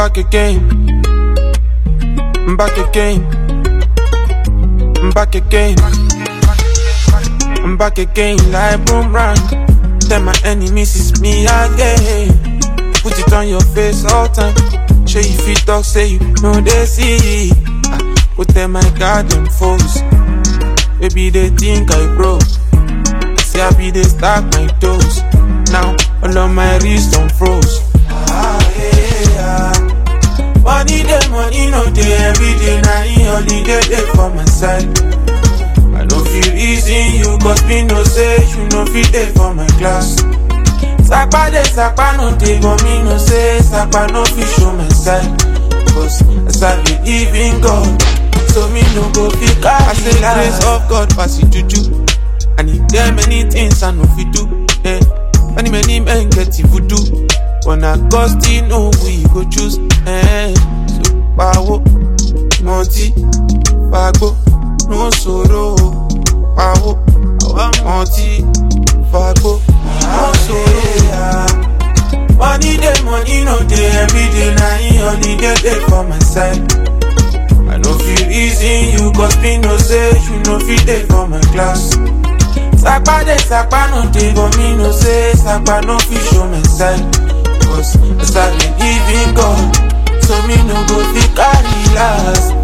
back again. I'm back again. I'm back again. I'm back again like boomerang. Tell my enemies it's me again. Put it on your face all time. Show you fit talk, say you know they see. Ah, Go tell my garden foes. Maybe they think I broke. See I be they stack my toes. Now all of my wrist on froze. Ah, yeah, yeah. Money day, money no day, every day na in holiday day for my side. I no feel easy you, cause me no say you no fit day for my class. Sapa dey, sapa no dey, but me no say sapa no fit show my side. Cause as I believe in God, so me no go fit carry I say grace of God pass it juju. And if there many things I no fit do, eh. Many many men get it voodoo. When I God still know we go choose, eh. So power, multi, fagbo, no sorrow, power, multi, fagbo, no sorrow. Money day, money no day, every day na in holiday day for my side. I no feel easy you cause me no say you no fit dey for my class. Sapa dey, sapa no dey, but me no say sapa no fit show my side. Cause as I believe in God, so me no go fit carry last.